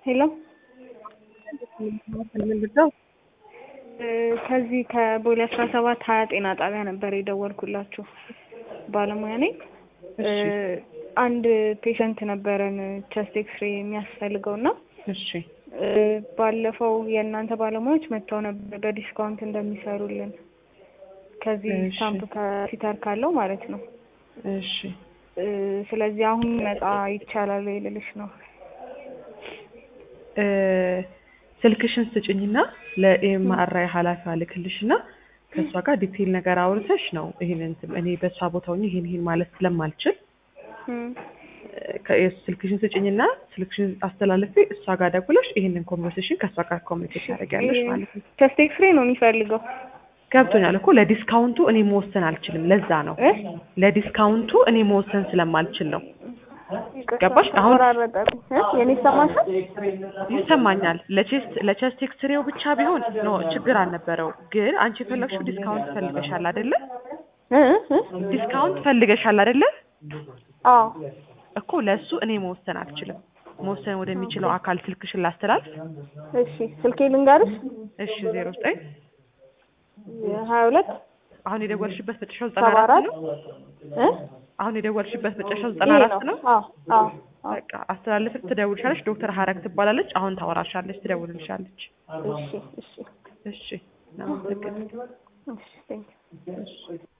ሄሎ ምንድነው? ከዚህ ከቦሌ አስራ ሰባት ሀያ ጤና ጣቢያ ነበር የደወልኩላችሁ። ባለሙያ ነኝ። አንድ ፔሸንት ነበረን ቸስት ኤክስሬ የሚያስፈልገው እና እሺ ባለፈው የእናንተ ባለሙያዎች መጥተው ነበር በዲስካውንት እንደሚሰሩልን ከዚህ እሺ። ስታምፕ ከፊተር ካለው ማለት ነው። እሺ ስለዚህ አሁን መጣ ይቻላል ወይ ልልሽ ነው። እ ስልክሽን ስጭኝና ለኤምአርአይ ኃላፊዋ ልክልሽና ከእሷ ጋር ዲቴይል ነገር አውርተሽ ነው ይሄን እንትን እኔ በእሷ ቦታ ሆኜ ይሄን ይሄን ማለት ስለማልችል እም፣ ከ- ስልክሽን ስጭኝና ስልክሽን አስተላልፌ እሷ ጋር ደውለሽ ይሄንን ኮንቨርሴሽን ከእሷ ጋር ኮሚኒኬት ታደርጊያለሽ ማለት ነው። ቸስት ኤክስሬ ነው የሚፈልገው ገብቶኛል እኮ ለዲስካውንቱ እኔ መወሰን አልችልም። ለዛ ነው እ? ለዲስካውንቱ እኔ መወሰን ስለማልችል ነው። ገባሽ? አሁን- ተቆራረጠብኝ። እ? የኔ ይሰማሻል? ይሰማኛል። ለቼስት ለቼስት ኤክስሬው ብቻ ቢሆን ኖ ችግር አልነበረው። ግን አንቺ የፈለግሽው ዲስካውንት ፈልገሻል አይደለ? እ? እ? ዲስካውንት ፈልገሻል አይደለ? አዎ እኮ ለእሱ እኔ መወሰን አልችልም። መወሰን ወደሚችለው አካል ስልክሽን ላስተላልፍ። እሺ ስልኬ ልንገርሽ እሺ ዜሮ ዘጠኝ ሀያ ሁለት አሁን የደወልሽበት መጨረሻው ዘጠና ሰባ አራት አራት ነው። እ? አሁን የደወልሽበት መጨረሻው ዘጠና ይሄ አራት ነው። አዎ አዎ አዎ። በቃ አስተላልፍ ትደውልሻለች። ዶክተር ሀረግ ትባላለች። አሁን ታወራሻለች፣ ትደውልልሻለች። እሺ እሺ እሺ እናመሰግናለን። እሺ ቴንክ